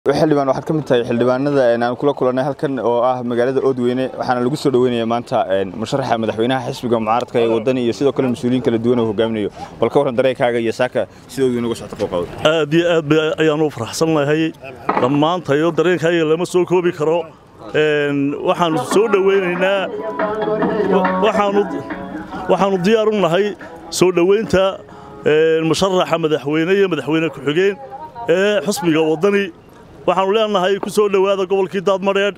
xildhibaan waxaad ka mid tahay xildhibaanada aan kula kulannay halkan oo ah magaalada oodweyne waxaana lagu soo dhoweynaya maanta musharaxa madaxweynaha xisbiga mucaaradka ee wadani iyo sidoo kale mas-uuliyiin kala duwan oo hogaaminayo bal ka warran dareenkaaga iyo saaka sida oodweyne uga socota qowqaawad aad iyo aad ayaan u faraxsannahay dhammaantayo dareenkayga lama soo koobi karo waxaanu soo dhoweynaynaa waxaanu diyaar u nahay soo dhoweynta musharaxa madaxweyne iyo madaxweyne ku-xigeen ee xusbiga waddani waxaanu leenahay ku soo dhowaada gobolkii daadmadheedh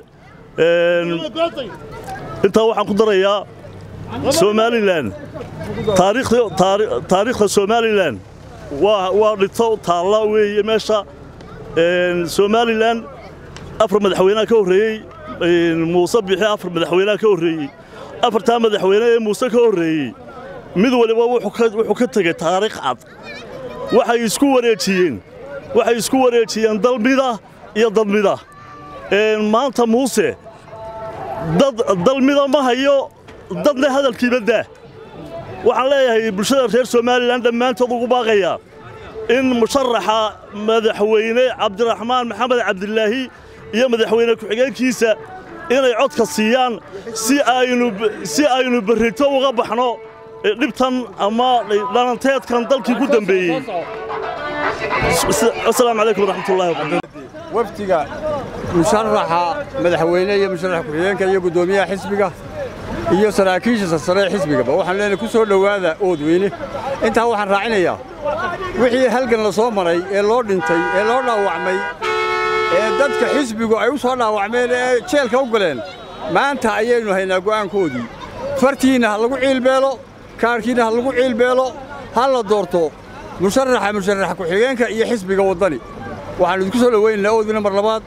intaa waxaan ku darayaa somalilan taariikhda somalilan waa dhito taalla weeye meesha somalilan afar madaxweynaha ka horreeyey muuse bixi afar madaxweynaha ka horreeyey afartaa madaxweyne ee muuse ka horreeyey mid waliba wuxuu ka tegey taariikh cad waxay isku wareejiyeen waxay isku wareejiyeen dalmida iyo dadmida maanta muuse dalmida ma hayo dadna hadalkiiba daa waxaan leeyahay bulshada reer somalilan dhammaantood ugu baaqayaa in musharaxa madaxweyne cabdiraxmaan maxamed cabdilaahi iyo madaxweyne ku-xigeenkiisa inay codka siiyaan si aynu berrito uga baxno dhibtan ama dhalanteedkan dalkii ku dambeeyey asalaamu calaykum waraxmatullahi wabarakatu wafdiga musharaxa madaxweyne iyo musharax ku-xigeenka iyo guddoomiyaha xisbiga iyo saraakiisha sarsare ee xisbigaba waxaan leenahay ku soo dhowaada oodweyne intaa waxaan raacinayaa wixii halgan la soo maray ee loo dhintay ee loo dhaawacmay ee dadka xisbigu ay u soo dhaawacmeen ee jeelka u galeen maanta ayaynu haynaa go'aankoodii fartiinna ha lagu ciilbeelo kaarhkiinna ha lagu ciilbeelo ha la doorto musharaxa musharax ku-xigeenka iyo xisbiga waddani waxaannu idinku soo dhowaynaynaa oodweyne mar labaad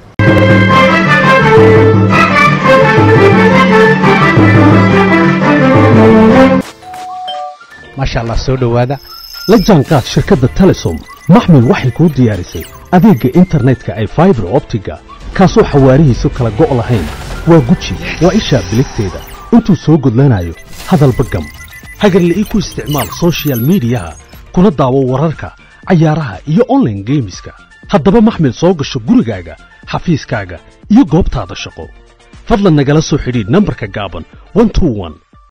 maasha allah soo dhowaada la jaanqaad shirkadda telesom maxmil waxay kuu diyaarisay adeegga internetka ay faibar optiga kaasoo xawaarihiisu kala go' lahayn waa guji waa ishaa biligteeda intuu soo gudlanayo hadalba gam hagarla'ii ku isticmaal sochial miidiyaha kuna daawo wararka cayaaraha iyo onlaine geemiska haddaba maxmil soo gasho gurigaaga xafiiskaaga iyo goobtaada shaqo fadlan nagala soo xidhiidh nambarka gaaban